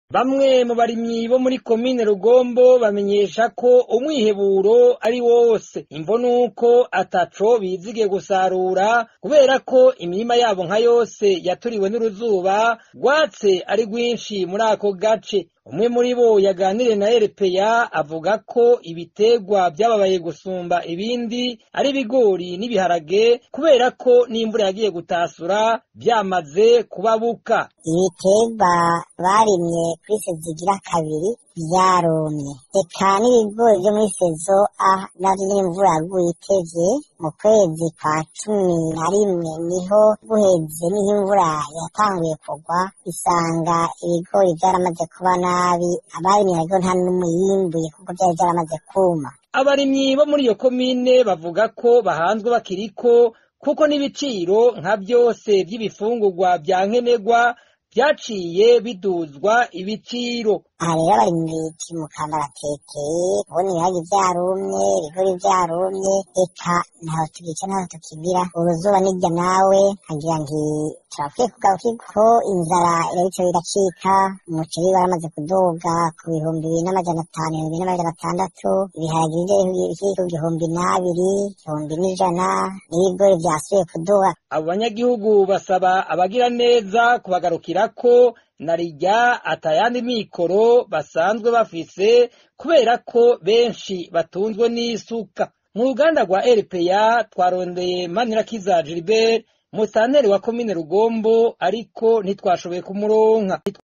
Bamwe mu barimyi bo muri komine Rugombo bamenyesha ko umwiheburo ari wose imvo nuko ataco bizigiye gusarura kubera ko imirima yabo nka yose yaturiwe n'uruzuba rwatse ari rwinshi muri ako gace umwe muri bo yaganiriye na RPA avuga ko ibitegwa vyababaye gusumba ibindi ari ibigori n'ibiharage kubera ko n'imvura yagiye gutasura vyamaze kubabuka ibitegwa barimye kuri sezo igira kabiri vyarumye eka n'ibigori vyo muri sezo a navyo nyene imvura yaguye itevye mu kwezi kwa cumi na rimwe niho guheze niho imvura yatanguye kugwa isanga ibigori vyaramaze kuba nabi abarimye ariko nta n'umwe yimbuye kuko vyari vyaramaze kuma abarimyi bo muri iyo komine bavuga ko bahanzwe bakiriko kuko n'ibiciro nka vyose vy'ibifungurwa vya nkenerwa vyaciye biduzwa ibiciro aha rero abarimyi bikimuka baratekeye kubona ibiharage vyarumye ibigori vyarumye eka ntaho tugica ntaho tukibira uruzuba nirya nawe nkagira nti turakwiye kugaruka ko inzara irariko iracika umuceri waramaze kuduga ku bihumbi bibiri n'amajana atanu ibihumbi bibiri n'amajana atandatu ibiharage biri ku gihumbi n'abiri igihumbi n'ijana n'ibigori vyasubiye kuduga abo banyagihugu basaba abagira neza kubagarukirako narirya atayandi mikoro basanzwe bafise kubera ko benshi batunzwe n'isuka mu ruganda rwa RPA twarondeye Manirakiza Gilbert musanteri wa komine Rugombo ariko ntitwashoboye kumuronka